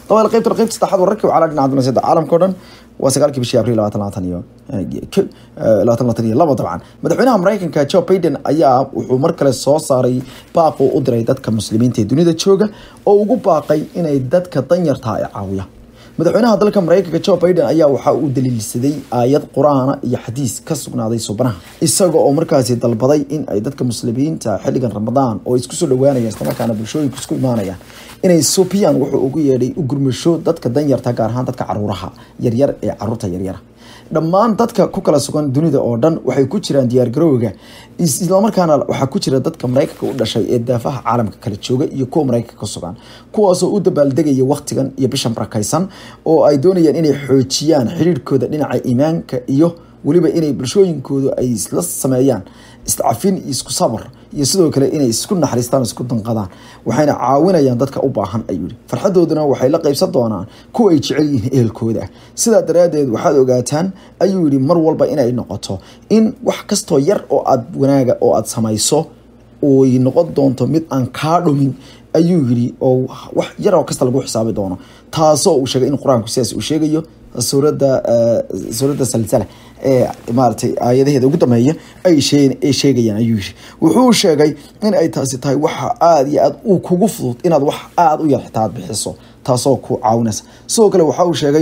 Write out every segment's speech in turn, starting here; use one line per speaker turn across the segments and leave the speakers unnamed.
dabal qaybta qaybta saddexaad wararkii wacala dhinaca dunaasiyada caalamka oo dhan waa sagaalkii bishii abriil labaatan labaatan iyo labaatan labaatan iyo labo dabcan madaxweynaha mareykanka joe biden ayaa wuxuu mar kale soo saaray baaqu u diray dadka muslimiinta ee dunida jooga oo ugu baaqay inay dadka danyarta ay caawiyaan madaxweynaha dalka mareykanka joe biden ayaa waxa uu daliilsaday aayad qur-aana iyo xadiis ka sugnaaday subanaha isaga oo markaasi dalbaday in ay dadka muslimiinta xilligan ramadaan oo isku soo dhawaanayaan islamarkaana bulshooyinku isku imaanayaan inay suubiyaan wuxuu ugu yeedhay u gurmasho dadka danyarta gaar ahaan dadka caruuraha yaryar ee caruurta yaryara dhammaan dadka ku kala sugan dunida oo dhan waxay ku jiraan diyaargarowga islamarkaana waxaa ku jira dadka mareykanka u dhashay ee daafaha caalamka kala jooga iyo kuwa mareykanka ka sugan kuwaasoo u dabaaldegaya waqtigan iyo bishan barakaysan oo ay doonayaan inay xoojiyaan xiriirkooda dhinaca iimaanka iyo weliba inay bulshooyinkoodu ay isla sameeyaan iscafin iyo isku sabar iyo sidoo kale inay isku naxariistaan isku danqadaan waxayna caawinayaan dadka u baahan ayuu yihi farxadooduna waxay la qaybsan doonaan kuwa ay jecel yihiin ehelkooda sidaa daraaddeed waxaad ogaataan ayuu yihi mar walba inay noqoto in wax kastoo yar oo aad wanaaga oo aad samayso oy noqon doonto mid aan kaa dhumin ayuu yidhi oo wax yar oo kasta lagu xisaabi doono taasoo uu sheegay in qur-aanku sidaas uu sheegayo suuradda suuradda salsala ee maaragtay aayadaheeda ugu dambeeya ay shee ay sheegayaan ayuu yidhi wuxuu sheegay in ay taasi tahay waxa aada iyo aada uu kugu fudud inaad wax aada u yar xitaa aad bixiso taasoo ku caawinaysa sidoo kale waxa uu sheegay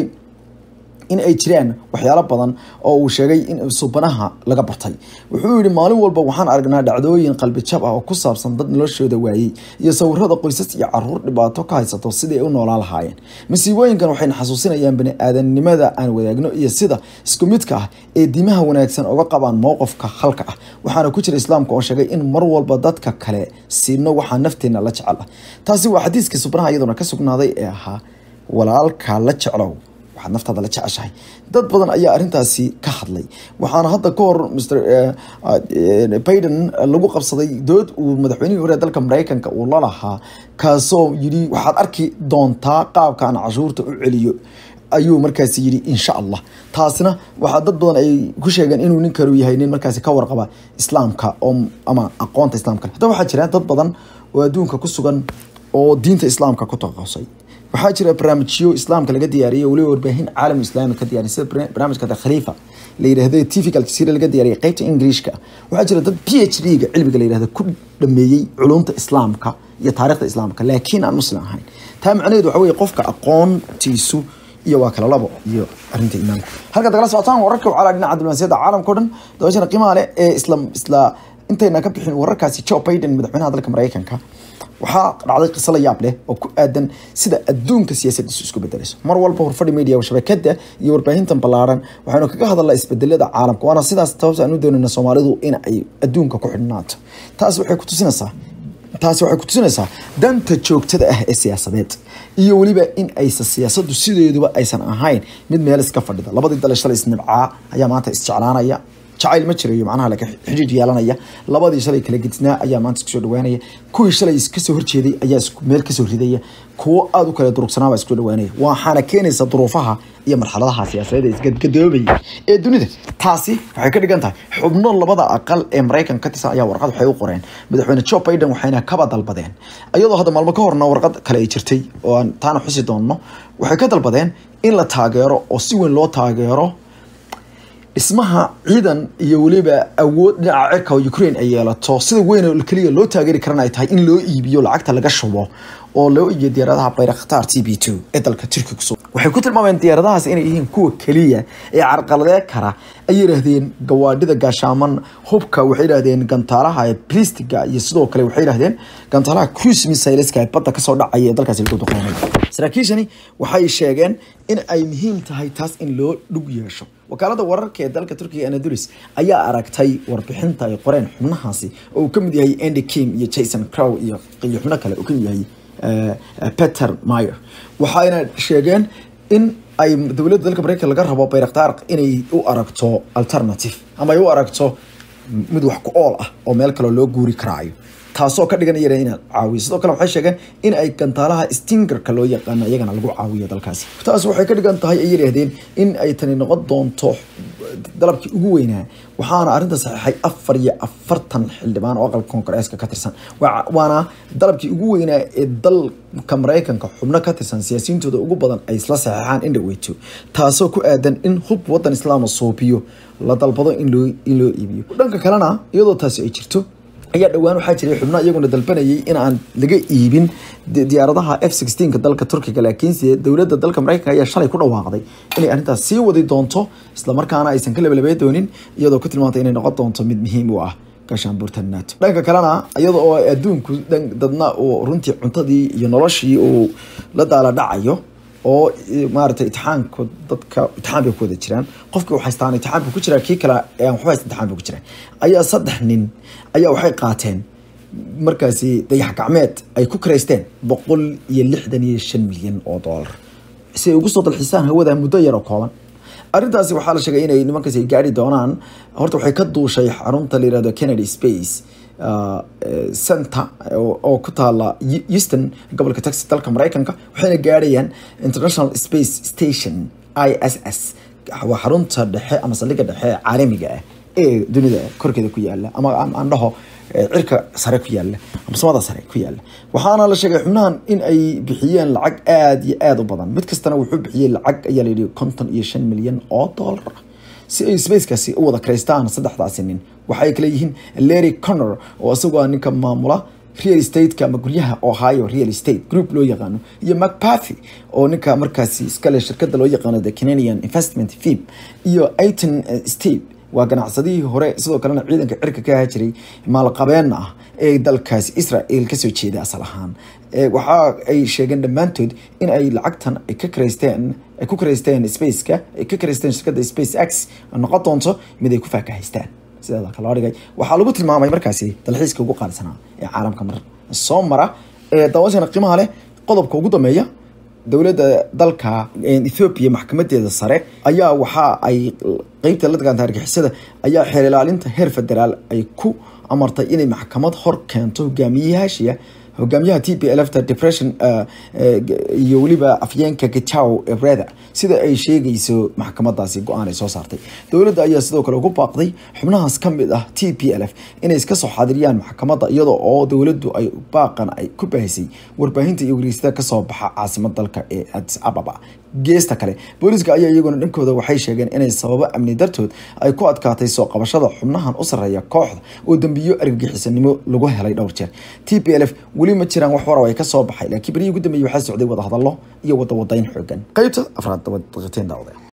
in ay jiraan waxyaalo badan oo uu sheegay in subanaha laga bartay wuxuu yihi maalin walba waxaan aragnaa dhacdooyin qalbi jab ah oo ku saabsan dad noloshooda waayey iyo sawirada qoysas iyo caruur dhibaato ka haysato sidai ay u noolaa lahaayeen masiibooyinkan waxayna xasuusinayaan bani-aadanimada aan wadaagno iyo sida isku midka ah ee diimaha wanaagsan oga qabaan mowqifka halka ah waxaana ku jira islaamka oo sheegay in mar walba dadka kale siino waxaa nafteena la jecel ah taasi waa xadiiskii subnaha iyaduna ka sugnaaday ee ahaa walaalka la jeclow waxaad naftaada la jeceshahay dad badan ayaa arrintaasi ka hadlay waxaana hadda ka hor mr biden lagu qabsaday dood uu madaxweynihii hore dalka mareykanka uu la lahaa kaasoo yidhi waxaad arki doontaa qaabkaan cashuurta u celiyo ayuu markaasi yidhi insha allah taasina waxaa dad badan ay ku sheegeen inuu ninkaru yahay nin markaasi ka warqaba islaamka oo ama aqoonta islaamka haddaba waxaa jira dad badan oo adduunka ku sugan oo diinta islaamka ku taqasay waxaa jira barnaamijyo islaamka laga diyaariyay weliba warbaahin caalam islaami ka diyaariy sida barnaamijka the khalifa la yidhahdo tvga aljazeera laga diyaariyay qaybta ingiriishka waxaa jira dad p h d ga cilmiga la yidhahdo ku dhameeyey culumta islaamka iyo taarikhda islaamka laakiin aan muslim ahayn taa macnaheedu waxa weye qofka aqoontiisu iyo waa kala labo iyo arrinta imaamka halka dagala socotaan wararka wacala dhinaca diblomaasiyadda caalamka o dhan dabashana qiimaha leh ee isla isla intayna ka bixin wararkaasi joe biden madaxweynaha dalka mareykanka waxaa dhacday qiso la yaab leh oo ku aadan sida adduunka siyaasadiisu isku bedelayso mar walba horfadhi media shabakada iyo warbaahintan ballaaran waxaynu kaga hadalnaa isbedelada caalamka waana sidaas sababta aan u doonayna soomaalidu in ay adduunka ku xidhnaato taas waxay ku tusinaysaa taasi waxay ku tusinaysaa danta joogtada ah ee siyaasadeed iyo weliba in aysan siyaasadu sideeduba aysan ahayn mid meel iska fadhida labadii dale shalay isnibcaa ayaa maanta isjeclaanaya jacayl ma jirayo macnaha laka xidhiid yeelanaya labadii shalay kala gedisnaa ayaa maanta isku soo dhawaanaya kuwii shalay kasoo horjeeday ayaa meel kasoo ridaya kuwo aada u kala durugsanaaba isku dhawaanaya waxaana keenaysa duruufaha iyo marxaladaha siyaasadeed ee isgadgadoobaya ee dunida taasi waxay ka dhigan tahay xubno labada aqal ee maraykanka ka tirsan ayaa warqad waxay u qoreen madaxweyne joe biden waxayna kaba dalbadeen iyadoo hadda maalmo ka horna warqad kale ay jirtay oo aan taana xusi doonno waxay ka dalbadeen in la taageero oo si weyn loo taageero dhismaha ciidan iyo weliba awood dhinaca cirka oo ukraine ay yeelato sida weyn keliya loo taageeri karana ay tahay in loo iibiyo lacagta laga shubo oo loo iibiyo diyaaradaha bayraktaar t b two ee dalka turkiga kusoo waxay ku tilmaameen diyaaradahaas inay yihiin kuwa keliya ee carqaladee kara ay yidhaahdeen gawaadhida gaashaaman hubka waxay yidhahdeen gantaalaha ee blistiga iyo sidoo kale waxay yidhahdeen gantaalaha cruise missileska ee badda kasoo dhacaya ee dalkaasi lagu duqeynay saraakiishani waxay sheegeen in ay muhiim tahay taas in loo dhug yeesho wakaalada wararka ee dalka turkiga anadulis ayaa aragtay warbixinta ay qoreen xubnahaasi oo uu kamid yahay andy kim iyo jason crow iyo iyo xubno kale uu kamid yahay peter mayer waxayna sheegeen in ay dowladda dalka mareykanka laga rabo bayraktaar inay u aragto alternative ama ay u aragto mid wax ku ool ah oo meel kaleo loo guuri karaayo taasoo ka dhigan iyana inaad caawiyo sidoo kale waxay sheegeen in ay gantaalaha stingerka loo yaqaano iyagana lagu caawiyo dalkaasi taas waxay ka dhigan tahay ay yidhaahdeen in ay tani noqon doonto dalabkii ugu weynaa waxaana arrinta saxiixay afar iyo afartan xildhibaan oo aqalka koongareeska ka tirsan waana dalabkii ugu weynaa ee dalka maraykanka xubno ka tirsan siyaasiyiintooda ugu badan ay isla saxeexaan in dhaweyto taasoo ku aadan in hub wadan islaama soobiyo la dalbado in loo in loo iibiyo dhanka kalena iyadoo taasi ay jirto ayaa dhowaan waxaa jiray xubno iyaguna dalbanayay in aan laga iibin diyaaradaha f sixteenka dalka turkiga laakiinse dowladda dalka maraykanka ayaa shalay ku dhawaaqday inay arrintaas sii wadi doonto islamarkaana aysan ka labalabey doonin iyadoo ku tilmaantay inay noqon doonto mid muhiim u ah gaashaanbuurta nato dhanka kalena iyada oo adduunku dadna uu runtii cuntadii iyo noloshii uu la daala dhacayo oo maaragtay itixaanku dadka itixaan bay ku wada jiraan qofkii u haystaan itixaan buu ku jiraa kii kale aan waxba haysta itixaan buu ku jiraa ayaa saddex nin ayaa waxay qaateen markaasi dayax gacmeed ay ku karaysteen boqol iyo lixdan iyo shan milyan oo doolar si ay ugu soo dalxisaan hawada muddo yar oo kooban arrintaasi waxaa la sheegay inay nimankaasi ay gaari doonaan horta waxay ka duushay xarunta la yirahdo kennedy space center oo ku taala easton gobolka texas dalka maraykanka waxayna gaarayaan international space station i s s waa xarunta dhexe ama saldhigga dhexe caalamiga ah ee dunida korkeeda ku yaala ama aan dhaho cirka sare ku yaala ama samada sare ku yaala waxaana la sheegay xubnahan in ay bixiyeen lacag aada iyo aada u badan mid kastana wuxuu bixiyey lacag ayaa la yidhi konton iyo shan milyan oo dollar si ay spacekaasi u wada karaystaan saddexdaasi nin waxay kale yihiin larry connor oo isagoo ninka maamula real estate-ka ama guryaha ohio real estate group loo yaqaano iyo macpathy oo ninka markaasi iskale shirkada loo yaqaano the canadian investment fib iyo aiton steve waa ganacsadihii hore sidoo kalena ciidanka cirka ka ahaa jiray maalqabeen ah ee dalkaasi israel kasoo jeeda asal ahaan waxa ay sheegeen dhammaantood in ay lacagtan ay ka karaysteen ay ku karaysteen spaceka ay ka karaysteen shirkadda space x noqon doonto mid ay ku faakahaystaan sidaa kaloo dhigay waxaa lagu tilmaamay markaasi dalxiiska ugu qaalisanaa ee caalamka mar soo mara ee daawashana qiimaha leh qodobka ugu dambeeya dowladda dalka ethoobiya maxkamadeeda sare ayaa waxa ay qeybta la dagaalanta argixisada ayaa xeer ilaalinta heer federaal ay ku amartay inay maxkamad hor keento hogaamiyayaashiya hogaamiyaha t p lfta depression iyo weliba afyeenka gitaw ebreda sida ay sheegayso maxkamadaasi go-aan ay soo saartay dowladda ayaa sidoo kale ugu baaqday xubnahaas ka mid ah t p l f inay iska soo xaadiriyaan maxkamadda iyada oo dowladdu ay baaqan ay ku baahisay warbaahinta iyo wariisada kasoo baxa caasimad dalka ee adis ababa geesta kale booliiska ayaa iyaguna dhankooda waxay sheegeen inay sababo amni dartood ay ku adkaatay soo qabashada xubnahan u sarreeya kooxda oo dembiyo argagixisanimo lagu helay dhowr jeer t p l f weli ma jiraan wax warar ay ka soo baxay laakiin berihii ugu dambeeyey waxaa socday wadahadallo iyo wadawadayn xoogan qaybta afraad daqiiqateen daawada